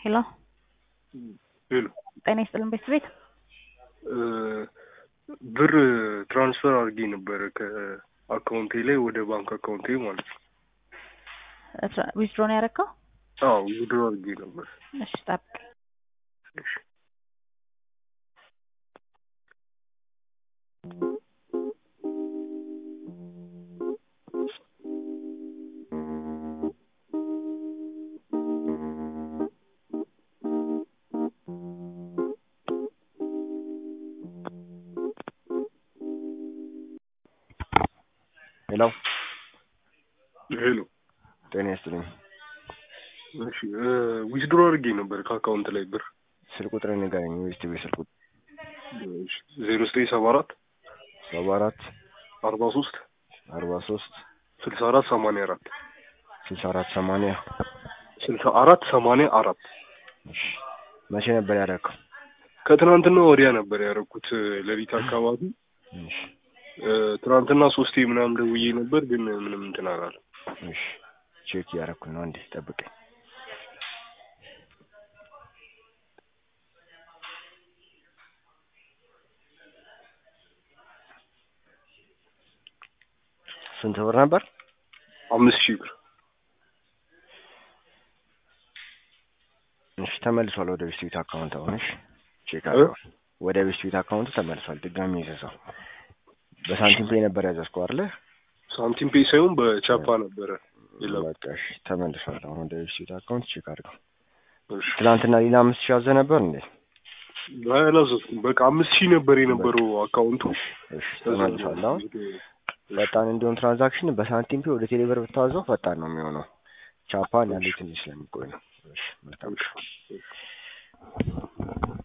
ሄሎ ሄሎ ጤና ይስጥልን ቤተሰቤት ብር ትራንስፈር አድርጌ ነበረ ከአካውንቴ ላይ ወደ ባንክ አካውንቴ ማለት ነው። ዊዝድሮ ነው ያደረግከው? አዎ ዊዝድሮ አድርጌ ነበር። እሺ ጠብቅ። እሺ ሄሎ ሄሎ ጤና ይስጥልኝ። እሺ ዊዝድሮ አድርጌ ነበር ከአካውንት ላይ ብር ስልክ ቁጥር ንገረኝ። ዌስት ቤት ስልክ ቁጥር ዜሮ ዘጠኝ ሰባ አራት ሰባ አራት አርባ ሶስት አርባ ሶስት ስልሳ አራት ሰማንያ አራት ስልሳ አራት ሰማንያ ስልሳ አራት ሰማንያ አራት እሺ መቼ ነበር ያደረግከው? ከትናንትና ወዲያ ነበር ያደረኩት ሌሊት አካባቢ እሺ ትናንትና ሶስቴ ምናምን ደውዬ ነበር ግን ምንም እንትን አላለም። እሺ ቼክ እያደረኩ ነው። አንዴ ጠብቀኝ። ስንት ብር ነበር? አምስት ሺህ ብር እሺ ተመልሷል ወደ ቢስቲቪት አካውንት። አሁን እሺ ቼክ አድርገው። ወደ ቢስቲቪት አካውንት ተመልሷል። ድጋሚ ይዘዛው። በሳንቲም ፔይ ነበር ያዘዝከው አይደለ? ሳንቲም ፔ ሳይሆን በቻፓ ነበረ። የለም በቃ እሺ ተመልሷል። አሁን ወደ ቢስቲቪት አካውንት ቼክ አድርገው። እሺ ትናንትና ሌላ አምስት ሺህ አዘህ ነበር እንዴ? አላዘዝኩም። በቃ አምስት ሺህ ነበር የነበረው አካውንቱ። እሺ ተመልሷል። አሁን ፈጣን እንዲሆን ትራንዛክሽን በሳንቲም ፔ ወደ ቴሌብር ብታዘው ፈጣን ነው የሚሆነው። ቻፓ አንዳንዴ ትንሽ ስለሚቆይ ነው። እሺ መልካም እሺ